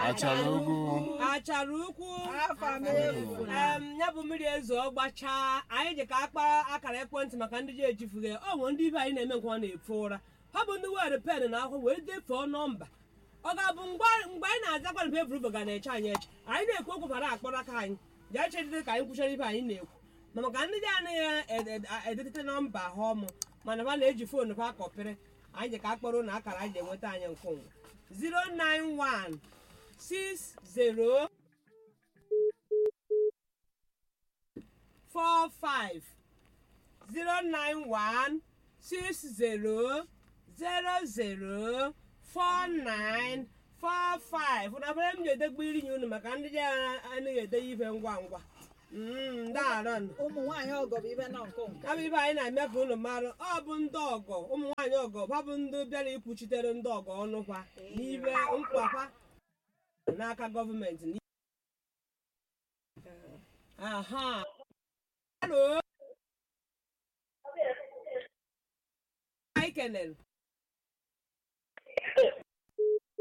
achara ugwu achara ukwu afa m efu na em ya bụ mmiri ezo gbachaa anyị ji ka akpa akara ekwentị maka ndị ji ejifughị ọ nwere ndị ibe anyị na-eme nke ọ na-efu ụra ha bụ ndị were pen na akwụkwọ wee defuo nọmba ọ ga-abụ mgbe mgbe anyị na-azakwa mbe evuru ga na-eche anyị eche anyị na-ekwu okwu bara akpọrọ aka anyị ji echedide ka anyị kwuchara ibe anyị na-ekwu ma maka ndị dị anaghị edetete nọmba ha ọmụ mana ha na-eji foonu ha kọpịrị anyị ji ka akpọrọ na akara anyị ji enweta anyị nke ụwa 091 60 four five zero nine one six zero zero zero four nine four five ụna bere m ga-edegbu iri nye unu maka ndị ji anaghị ede ibe ngwa ngwa Mm, ndị arọn ụmụ nwaanyị ọgọ bụ ibe nọ nke nke ya bụ ibe anyị na-eme ka unu marụ ọ bụ ndị ọgọ ụmụ nwaanyị ọgọ ha bụ ndị bịara ikwuchitere ndị ọgọ ọnụ kwa n'ibe nkwakwa n'aka gọọmenti aha Hello. anyị kenere